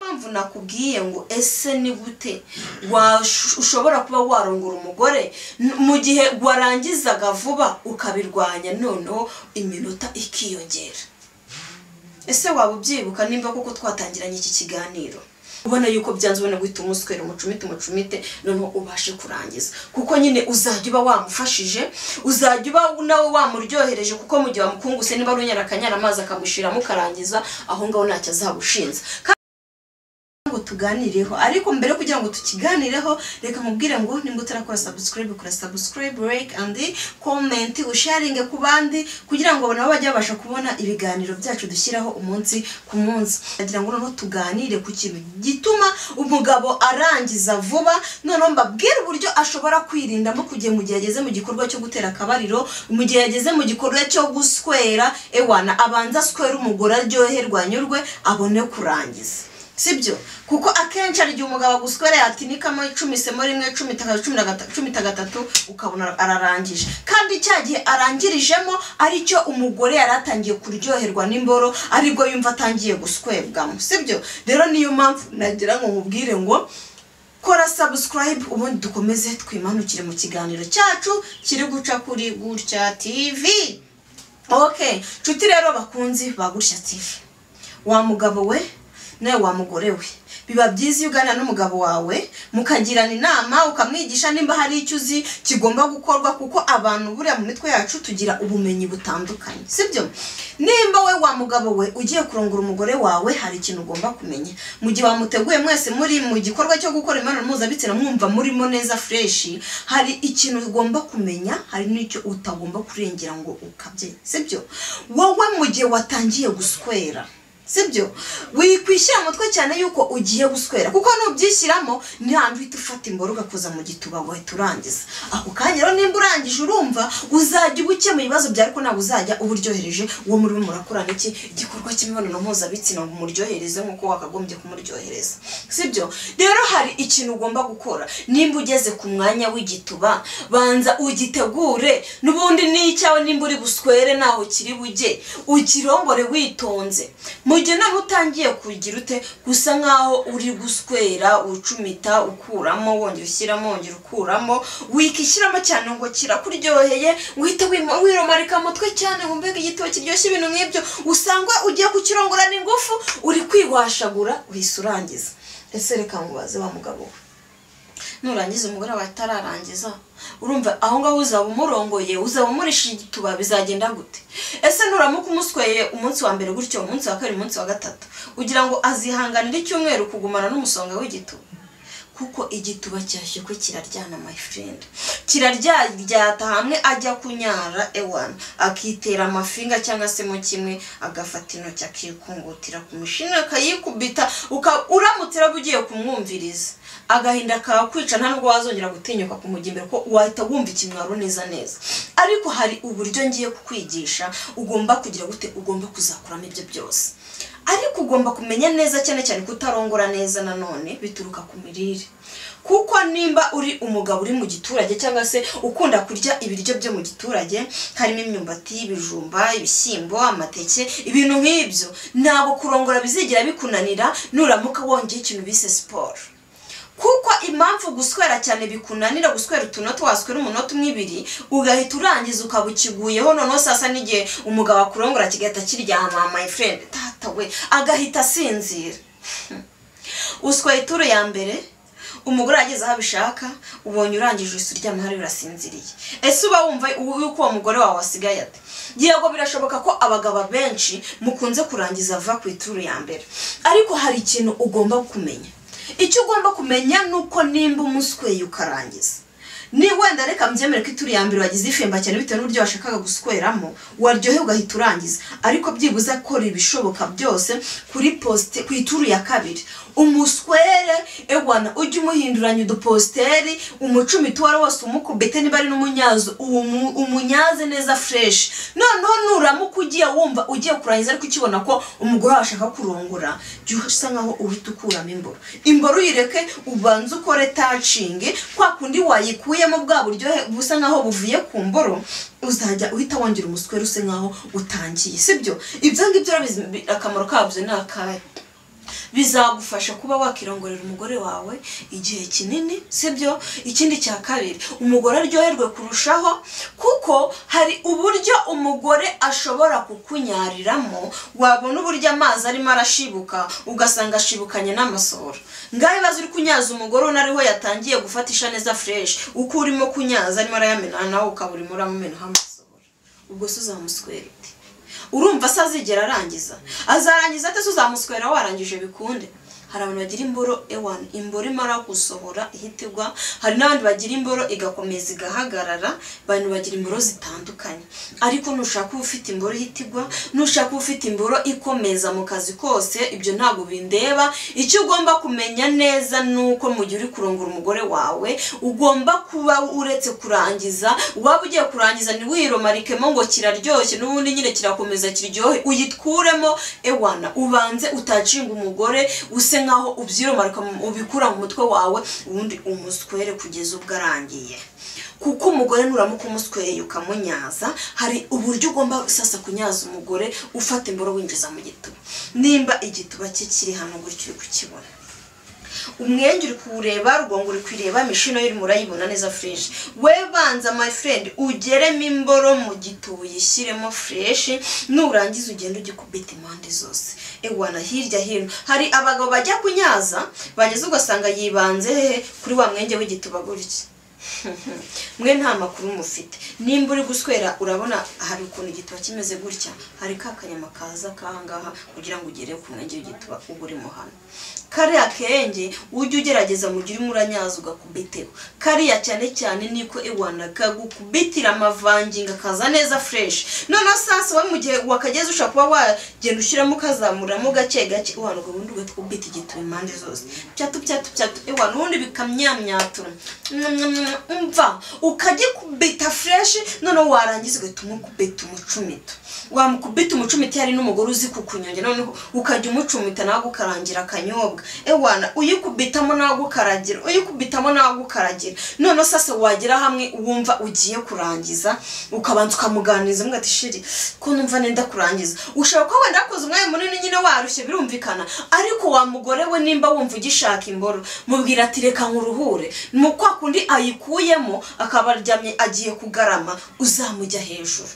mpamvu nakubwiye ngo ese ni gute ushobora kuba warongora umugore mu gihe warangizaga vuba ukabirwanya noneho iminota ikiyongera ese waba ubyibuka nimba kuko twatangiranye iki kiganiro ubona yuko byanze ubona guhita umuswera umucumite umucumite noneho ubashe kurangiza kuko nyine uzajya uba wamufashije uzajya uba nawe wamuryohereje kuko mu gihe wamukunguse niba ari unyara amazi akagushiramo ukarangiza aho ngaho ntacyo azagushinza ngo tuganireho ariko mbere kugira ngo tukiganireho reka mubwire ngo nimba utarakora sabusikarayibe kora sabusikarayibe reyike andi komenti usharinge ku bandi kugira ngo nabo bajye babasha kubona ibiganiro byacu dushyiraho umunsi ku munsi ndagira ngo noneho tuganire ku kintu gituma umugabo arangiza vuba noneho mbabwire uburyo ashobora kwirindamo kugihe mu gihe yageze mu gikorwa cyo gutera akabariro mu gihe yageze mu gikorwa cyo guswera ewana abanza aswera umugore aryoherwa anyurwe abone kurangiza sibyo kuko akenshi hari igihe umugabo aguswere yatinikamo icumisemo rimwe cumi gatatu ukabona ararangije kandi cya gihe arangirijemo aricyo umugore yari atangiye kuryoherwa n'imboro aribwo yumva atangiye guswebwamo sibyo rero niyo mpamvu nagira ngo mubwire ngo kora sabusikarayibe ubundi dukomeze twimanukire mu kiganiro cyacu kiri guca kuri gutya tivi oke nshuti rero bakunzi ba gutya tivi wa mugabo we nawe wamugore we biba byiza iyo uganira n'umugabo wawe mukagirana inama ukamwigisha nimba hari icyo uzi kigomba gukorwa kuko abantu buriya mu mitwe yacu tugira ubumenyi butandukanye sibyo nimba we wa mugabo we ugiye kurongora umugore wawe hari ikintu ugomba kumenya mu gihe wamuteguye mwese muri mu gikorwa cyo gukora imibonano mpuzabitsina mwumva murimo neza fureshi hari ikintu ugomba kumenya hari n'icyo utagomba kurengera ngo ukabye sibyo wowe mu gihe watangiye guswera sibyo wikwishyira umutwe cyane yuko ugiye guswera kuko nubyishyiramo ni hantu uhita ufata imboro ugakoza mu gituba wahita urangiza ako kanya rero nimba urangije urumva uzajya uba ukemura ibibazo byawe ariko ntabwo uzajya uba uryohereje uwo murimo murakora n'iki igikorwa cy'imibonano mpuzabitsina ngo umuryohereze nk'uko wakagombye kumuryohereza sibyo rero hari ikintu ugomba gukora nimba ugeze ku mwanya w'igituba banza ugitegure n'ubundi n'icyawe nimba uri buswere ntaho kiri bujye ukirongore witonze mu gihe nawe utangiye kugira ute gusa nkaho uri guswera ucumita ukuramo wongera ushyiramo wongera ukuramo wikishyiramo cyane ngo kirakuryoheye uhita wiromarika mutwe cyane ngo mbega igitabo kiryoshye ibintu nk'ibyo usanga ugiye kukirongorana ingufu uri kwihwashagura uhise urangiza ese reka mubaze wa mugabo we nurangiza umugore wawe atararangiza urumva aho ngaho uzaba umurongoye uzaba umurisha igituba bizagenda gute ese nuramuka umusweye umunsi wa mbere gutyo umunsi wa kabiri umunsi wa gatatu ugira ngo azihanganire icyumweru kugumana n'umusonga w'igituba kuko igituba cyashye ko kiraryana my friend kiraryaryata hamwe ajya kunyara ewana akitera amafinga cyangwa se mo kimwe agafata intoki akikungutira ku mushinga akayikubita uramutse uraba ugiye kumwumviriza agahinda kakwica nta nubwo wazongera gutinyuka kumujya imbere ko wahita wumva ikimwaro neza neza ariko hari uburyo ngiye kukwigisha ugomba kugira gute ugomba kuzakuramo ibyo byose ariko ugomba kumenya neza cyane cyane kutarongora neza nanone bituruka ku mirire kuko nimba uri umugabo uri mu giturage cyangwa se ukunda kurya ibiryo byo mu giturage harimo imyumbati ibijumba ibishyimbo amateke ibintu nk'ibyo ntabwo kurongora bizigera bikunanira nuramuka wongeye ikintu bise siporo kuko impamvu guswera cyane bikunanira guswera utunota waswera umunota umwe ibiri ugahita urangiza ukaba ukiguyeho noneho sasa n'igihe umugabo akurongora kigahita kiryama my friend tata we agahita asinzira usweye ituro ya mbere umugore ageze aho abishaka ubonye urangije uhise uryama hariya urasinziriye ese uba wumva yuko uwo mugore wawe wasigaye ate yego birashoboka ko abagabo benshi mukunze kurangiza vuba ku ituro ya mbere ariko hari ikintu ugomba kumenya icyo ugomba kumenya ni uko nimba umusweye ukarangiza ni wenda reka mbyemere ko ituri ya mbere wagize ifemba cyane bitewe n'uburyo washakaga gusweramo waryohe ugahita urangiza ariko byibuze akora ibishoboka byose kuri posite ku ituru ya kabiri umuswere ewana ujye umuhinduranya udupositeri umucumiti uwo ari wose umukubite niba ari n'umunyazo umunyaze neza fureshi noneho nuramuka ugiye wumva ugiye kurangiza ariko ukibona ko umugore wawe ashaka kurongora jya usa nkaho uhita ukuramo imboro imboro uyireke ubanze ukore tacingi kwa kundi wayikuye mu bwa buryohe busa nkaho buvuye ku mboro uzajya uhita wongera umuswere use nkaho utangiye sibyo ibyo ngibyo akamaro kabyo ni akahe bizagufasha kuba wakirongorera umugore wawe igihe kinini sibyo ikindi cya kabiri umugore aryoherwe kurushaho kuko hari uburyo umugore ashobora kukunyariramo wabona uburyo amazi arimo arashibuka ugasanga ashibukanye n'amasohoro ngaho ibibazo uri kunyaza umugore unariho yatangiye gufatisha neza fureshi uko urimo kunyaza arimo arayamena nawe ukaba urimo uramumenaho amasohoro ubwo se uzamuswera ute urumva se azigera arangiza azarangiza ate se uzamuswera warangije bikunde hari abantu bagira imboro ewani imboro imara gusohora ihitirwa hari n'abandi bagira imboro igakomeza igahagarara abantu bagira imboro zitandukanye ariko nushaka uba ufite imboro ihitirwa nushaka uba ufite imboro ikomeza mu kazi kose ibyo ntabwo bindeba icyo ugomba kumenya neza ni uko mu gihe uri kurongora umugore wawe ugomba kuba uretse kurangiza waba ugiye kurangiza ntiwiromarikemo ngo kiraryoshye n'ubundi nyine kirakomeza kiryohe uyikuremo ewana ubanze utacinga umugore use nkaho ubyiromaruka ubikura mu mutwe wawe ubundi umuswere kugeza ubwo arangiye kuko umugore nuramuka umusweye ukamunyaza hari uburyo ugomba sasa kunyaza umugore ufata imboro winjiza mu gituba nimba igituba cye kiri hano gutyo uri kukibona umwenge uri kuwureba rugongo uri kwireba imishino y'urimo urayibona neza fureshi we banza my friend ugeremo imboro mu gituba uyishyiremo fureshi nurangiza ugenda ugikubita impande zose ewana hirya hino hari abagabo bajya kunyaza bageze ugasanga yibanze hehe kuri wa mwenge w'igituba gutya mwe nta makuru mufite nimba uri guswera urabona hari ukuntu igituba kimeze gutya hari ka kanyama kaza kangaha kugira ngo ugere ku mwenge w'igituba uba urimo hano kariya kenge ujye ugerageza mu gihe urimo uranyaza ugakubiteho kariya cyane cyane niko iwana kagukubitira amavangingo akaza neza fureshi noneho sasa we mu gihe wakageze ushobora kuba wagenda ushyiramo ukazamuramo gake gake iwana ubwo bundi ugakubita igituba impande zose byatu byatu byatu iwana ubundi bikamyamyatura umva ukagikubita fureshi noneho warangiza ugahita umukubita umucumita wamukubita umucumita hari n'umugore uzi kukunyonga noneho ukajya umucumita nawe gukarangira akanyobwa ewana uyikubitamo nawe gukaragira uyikubitamo nawe gukaragira noneho sasa wagera hamwe wumva ugiye kurangiza ukabanza ukamuganiriza ati shiri ko numva nenda kurangiza ushobora kuba wenda wakoze umwanya munini nyine warushye birumvikana ariko wa mugore we nimba wumva ugishaka imboro mubwira ati reka nkuruhure ni kwa kundi ayikuyemo akaba aryamye agiye kugarama uzamujya hejuru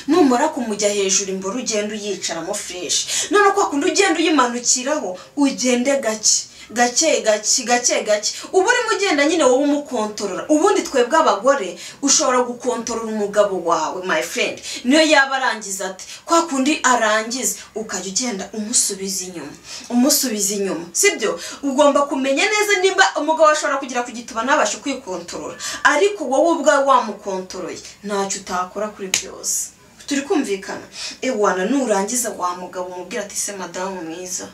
numara kumujya hejuru imboro ugenda uyicaramo fureshi none kwa kundi ugenda uyimanukiraho ugende gake gake gake gake gake uba urimo ugenda nyine wowe umukontorora ubundi twebwe abagore ushobora gukontorora umugabo wawe my friend niyo yaba arangiza ati kwa kundi arangiza ukajya ugenda umusubiza inyuma umusubiza inyuma sibyo ugomba kumenya neza nimba umugabo ashobora kugera ku gituba ntabashe kwikontorora ariko wowe ubwawe wamukontoroye ntacyo utakora kuri byose turi kumvikana ewana nurangiza wa mugabo umubwira ati se madamu mwiza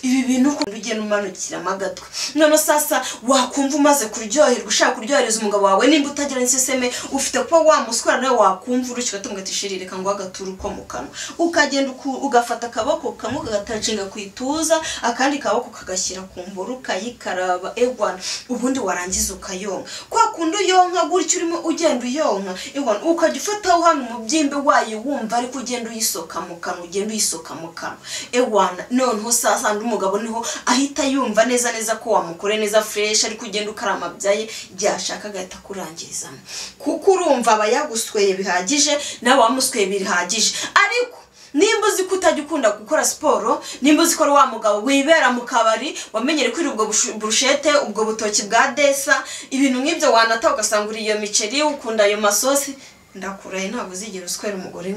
ibi bintu ukuntu ugenda umanukiramo agatwe none sasa wakumva umaze kuryoherwa ushaka kuryohereza umugabo wawe nimba utagira inseseme ufite kuba wamuswara nawe wakumva urushye ugatunga tishiri reka ngo agaturu ko mu kanwa ukagenda ugafata akaboko kamwe ukagatacinga ku ituza akandi kaboko kagashyira ku mboro ukayikaraba egwana ubundi warangiza ukayonka kwa kundi uyonka gutyo urimo ugenda uyonka egwana ukajya ufataho hano umubyimbe wayo wumva ariko ugenda uyisoka mu kanwa ugenda uyisoka mu kanwa egwana noneho sasa asanga umugabo niho ahita yumva neza neza ko wamukore neza fureshi ariko ugenda ukarama byaye byashaka agahita akurangirizamo kuko urumva aba yagusweye bihagije nawe wamusweye bihagije ariko nimba uzi ko utajya ukunda gukora siporo nimba uzi ko ari wa mugabo wibera mu kabari wamenyere kuri ubwo burushete ubwo butoki bwa desa ibintu nk'ibyo wanata ugasanga uri iyo miceri ukunda ayo masosi ndakuraye ntabwo uzigera uswera umugore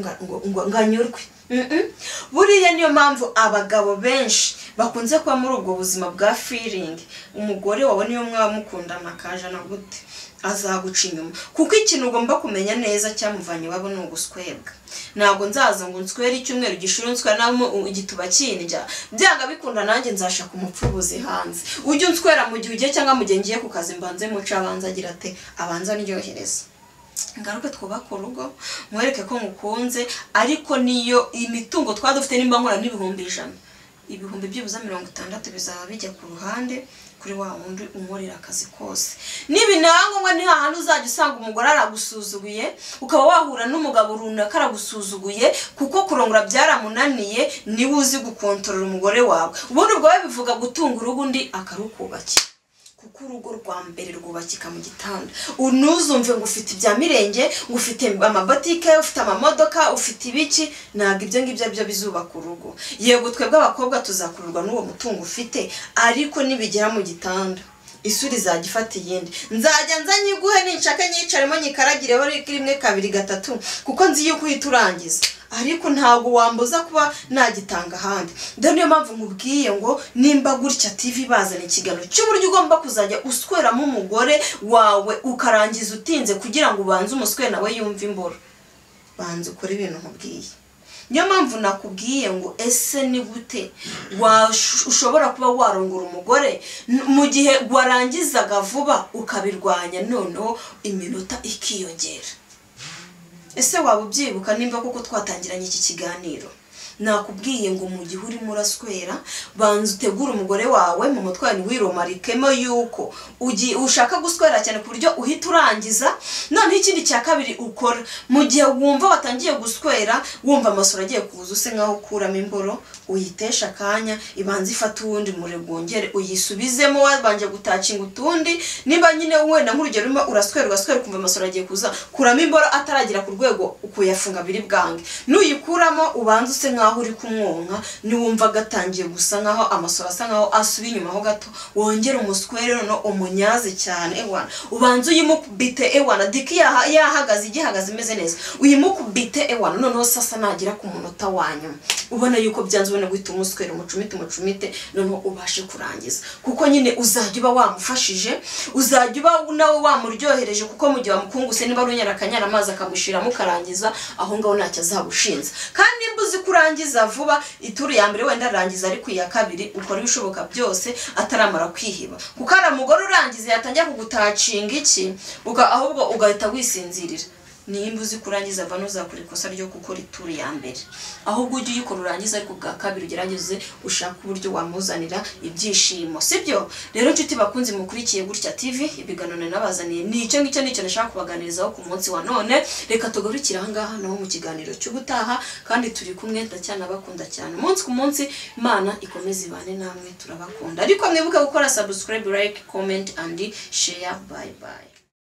ngo nganyurwe buriya niyo mpamvu abagabo benshi bakunze kuba muri ubwo buzima bwa firingi umugore wawe niyo mwaba mukundana akajana gute azaguca inyuma kuko ikintu ugomba kumenya neza cyamuvanye iwabo ni uguswebwa ntabwo nzaza ngo nswere icyumweru gishuri nsweramo igituba kindya byanga bikunda nanjye nzashaka umupfubuzi hanze ujye unswera mu gihe ugiye cyangwa mu gihe ngiye ku kazi mbanze muca abanza agira ate abanza ndyohereza ngaruke twubake urugo mwereke ko mukunze ariko niyo imitungo twari dufite nimba nkora n'ibihumbi ijana ibihumbi byibuze mirongo itandatu bizaba bijya ku ruhande kuri wa wundi umurira akazi kose nibinaba ngombwa ni hahandi uzajya usanga umugore aragusuzuguye ukaba wahura n'umugabo runaka aragusuzuguye kuko kurongora byaramunaniye niwe uzi gukontorora umugore wawe ubundi ubwo bivuga gutunga urugo undi akarukubakira kuko urugo rwa mbere rwubakika mu gitanda ntuzumve ngo ufite ibya mirenge ngo ufite amabotike ufite amamodoka ufite ibiki ntabwo ibyo ngibyo byo bizubaka urugo yego twebwe abakobwa tuzakururwa n'uwo mutungo ufite ariko nibigera mu gitanda isuri izajya ifata iyindi nzajya nza nyiguhe ninshake nyicaremo nyikaragireho rimwe kabiri gatatu kuko nzi yuko uhita urangiza ariko ntabwo wambuza kuba nagitanga ahandi dore niyo mpamvu nkubwiye ngo nimba gutya tivi bazana ikiganiro cy'uburyo ugomba kuzajya usweramo umugore wawe ukarangiza utinze kugira ngo ubanze umuswe nawe yumve imboro banza ukore ibintu nkubwiye niyo mpamvu nakubwiye ngo ese ni gute ushobora kuba warongora umugore mu gihe warangizaga vuba ukabirwanya noneho iminota ikiyongera ese waba ubyibuka nimba kuko twatangiranye iki kiganiro nakubwiye ngo mu gihe urimo uraswera banza utegure umugore wawe mu mutwe wawe ntiwiromarikemo yuko ushaka guswera cyane ku buryo uhita urangiza noneho ikindi cya kabiri ukora mu gihe wumva watangiye guswera wumva amasura agiye kuza use nkaho ukuramo imboro uyitesha akanya ibanza ifate uwundi wongere uyisubizemo wabanje gutakinga utundi niba nyine wenda nk'urugero urimo uraswera ugaswera ukumva amasura agiye kuza kuramo imboro ataragera ku rwego ukuyafunga biri bwange nuyikuramo ubanza use nkaho nkaho uri kumwonka niwumva agatangiye gusa nkaho amasoro asa nkaho asubiye inyuma ho gato wongere umuswere none umunyaze cyane ewana ubanza uyimukubite ewana diki yahagaze igihagaze imeze neza uyimukubite ewana noneho sasa nagera ku munota wa nyuma ubona yuko byanze ubona guhita umuswera umucumite umucumite noneho ubashe kurangiza kuko nyine uzajya uba wamufashije uzajya uba nawe wamuryohereje kuko mu gihe wamukunguse niba ari unyara amazi akamushiramo ukarangiza aho ngaho ntacyo azabushinze kandi nimba uzi kurangiza arangiza vuba ituru ya mbere wenda arangiza ariko iya kabiri ukora ibishoboka byose ataramara kwihiba kuko ari umugore urangiza yatangira kugutacinga iki ahubwo ugahita wisinzirira nimba uzi kurangiza vuba ntuzakora ikosa ryo gukora ituru ya mbere ahubwo ujye uyikora urangiza ariko ubwa kabiri ugerageze ushaka uburyo wamuzanira ibyishimo sibyo rero inshuti bakunze mukurikiye gutya tivi ibiganiro nabazaniye ni icyo ngicyo nicyo nashaka kubaganirizaho ku munsi wa none reka tugarukire ahangaha naho mu kiganiro cy'ubutaha kandi turi kumwe ndacyanabakunda cyane umunsi ku munsi imana ikomeze ibane namwe turabakunda ariko mwibuke gukora subscribe like comment and share bye bye